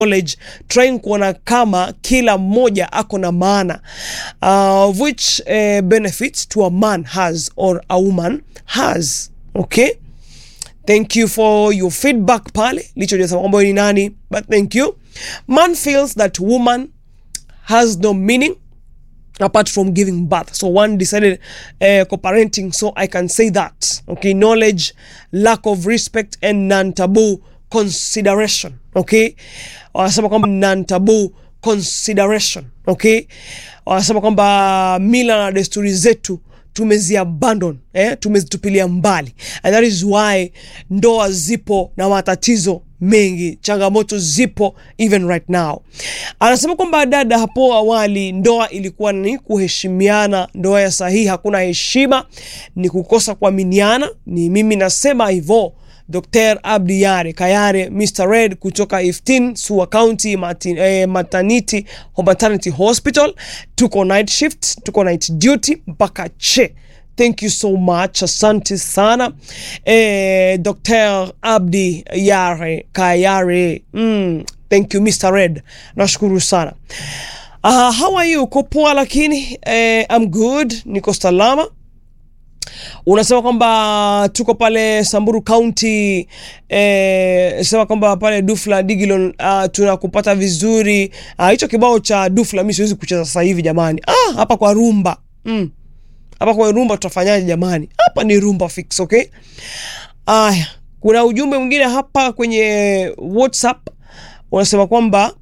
knowledge trying kuona kama kila mmoja ako na maana uh, which uh, benefits to a man has or a woman has okay thank you for your feedback pale lichojasema kwamba ni nani but thank you man feels that woman has no meaning apart from giving birth so one decided uh, co-parenting so i can say that okay knowledge lack of respect and non-taboo consideration okay wanasema kwamba non-taboo consideration okay wanasema kwamba mila na desturi zetu tumeziabandon eh? tumezitupilia mbali and that is why ndoa zipo na matatizo mengi changamoto zipo even right now anasema kwamba dada hapo awali ndoa ilikuwa ni kuheshimiana ndoa ya sahihi hakuna heshima ni kukosa kuaminiana ni mimi nasema hivyo Dr. Abdi Yare Kayare Mr. Red kutoka 15 Sua County Martin, eh, Maternity, Maternity Hospital. Tuko night shift, tuko night duty mpaka che. Thank you so much, asante sana eh, Dr. Abdi Yare Kayare. Mm, thank you Mr. Red, nashukuru sana. Uh, how are you? Uko poa lakini eh, I'm good, niko salama unasema kwamba tuko pale Samburu County eh, sema kwamba pale Dufla Digilon uh, tunakupata vizuri hicho uh, kibao cha Dufla mi siwezi kucheza sasa hivi jamani. Ah, hapa kwa rumba mm. Hapa kwa rumba tutafanyaje jamani? Hapa ni rumba fix, okay? Aya, kuna ujumbe mwingine hapa kwenye WhatsApp unasema kwamba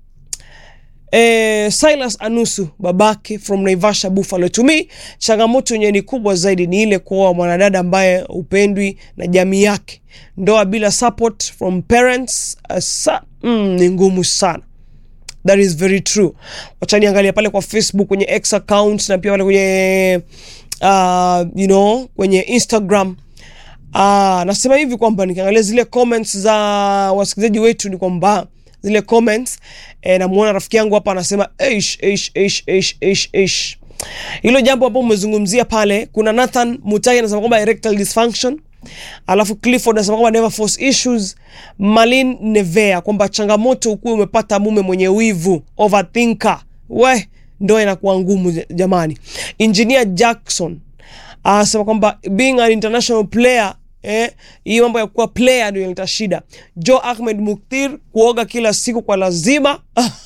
Eh, Silas Anusu babake from Naivasha Buffalo. To me, changamoto yenye ni kubwa zaidi ni ile kuoa mwanadada ambaye upendwi na jamii yake. Ndoa bila support from parents asa, mm, ni ngumu sana. That is very true. Wacha niangalia pale kwa Facebook kwenye X account na pia pale kwenye uh, you know, kwenye Instagram. Uh, nasema hivi kwamba nikiangalia zile comments za wasikilizaji wetu ni kwamba zile comments eh, namuona rafiki yangu hapa anasema eish, eish, eish, eish, eish, eish. Hilo jambo hapo umezungumzia pale, kuna Nathan Mutai anasema kwamba erectile dysfunction, alafu Clifford anasema kwamba never force issues. Malin Nevea kwamba changamoto ukuwa umepata mume mwenye wivu, overthinker, we ndo inakuwa ngumu jamani. Engineer Jackson anasema kwamba being an international player Eh, hii mambo ya kuwa player ndio inaleta shida. Joe Ahmed Muktir kuoga kila siku kwa lazima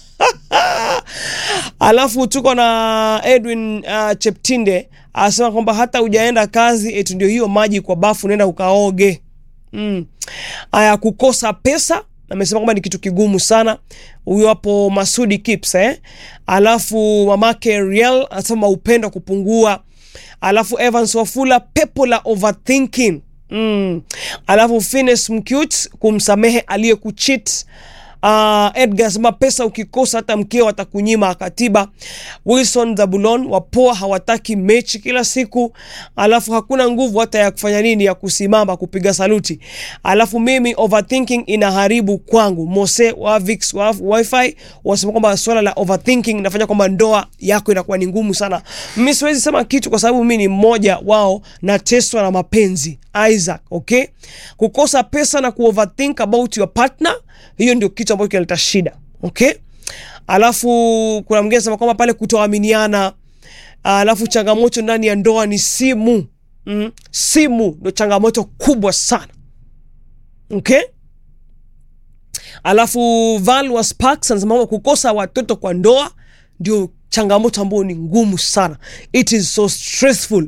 alafu tuko na Edwin uh, Cheptinde anasema kwamba hata hujaenda kazi eti ndio hiyo maji kwa bafu nenda ukaoge. Mm. Aya, kukosa pesa amesema kwamba ni kitu kigumu sana. Huyo hapo Masudi Kips eh. Alafu mamake Riel anasema upendo kupungua. Alafu Evans Wafula pepo la overthinking Mm. Alafu Fines Mcute kumsamehe aliyekuchit. Uh, Edgar sema pesa ukikosa hata mkeo atakunyima katiba. Wilson Zabulon wapoa hawataki mechi kila siku, alafu hakuna nguvu hata ya kufanya nini ya kusimama kupiga saluti. Alafu mimi overthinking inaharibu kwangu. Mose wa Vix wa wifi wasema kwamba swala la overthinking inafanya kwamba ndoa yako inakuwa ni ngumu sana. Mimi siwezi sema kitu kwa sababu mimi ni mmoja wao, nateswa na mapenzi Isaac, okay? Kukosa pesa na kuoverthink about your partner, hiyo ndio kitu ambacho kinaleta shida, okay? Alafu kuna mwingine anasema kwamba pale kutoaminiana, alafu changamoto ndani ya ndoa ni simu. Mm, simu ndio changamoto kubwa sana. Okay? Alafu Valwa Sparks anasema kukosa watoto kwa ndoa ndio changamoto ambayo ni ngumu sana. It is so stressful.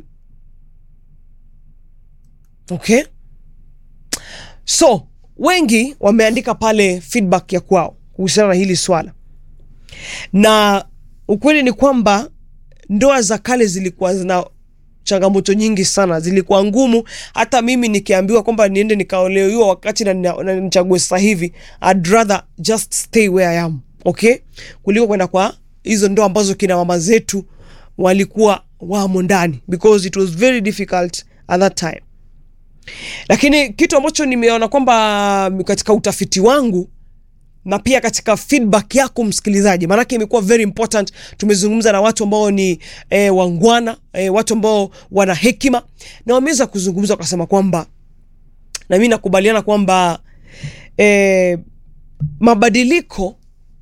Okay? So, wengi wameandika pale feedback ya kwao kuhusiana na hili swala, na ukweli ni kwamba ndoa za kale zilikuwa zina changamoto nyingi sana, zilikuwa ngumu. Hata mimi nikiambiwa kwamba niende nikaolewa wakati na, na, na nichague sasa hivi, I'd rather just stay where I am, okay, kuliko kwenda kwa hizo ndoa ambazo kina mama zetu walikuwa wamo ndani, because it was very difficult at that time lakini kitu ambacho nimeona kwamba katika utafiti wangu na pia katika feedback yako msikilizaji, maanake imekuwa very important. Tumezungumza na watu ambao ni e, wangwana e, watu ambao wana hekima na wameweza kuzungumza wakasema kwamba, na mimi nakubaliana kwamba e, mabadiliko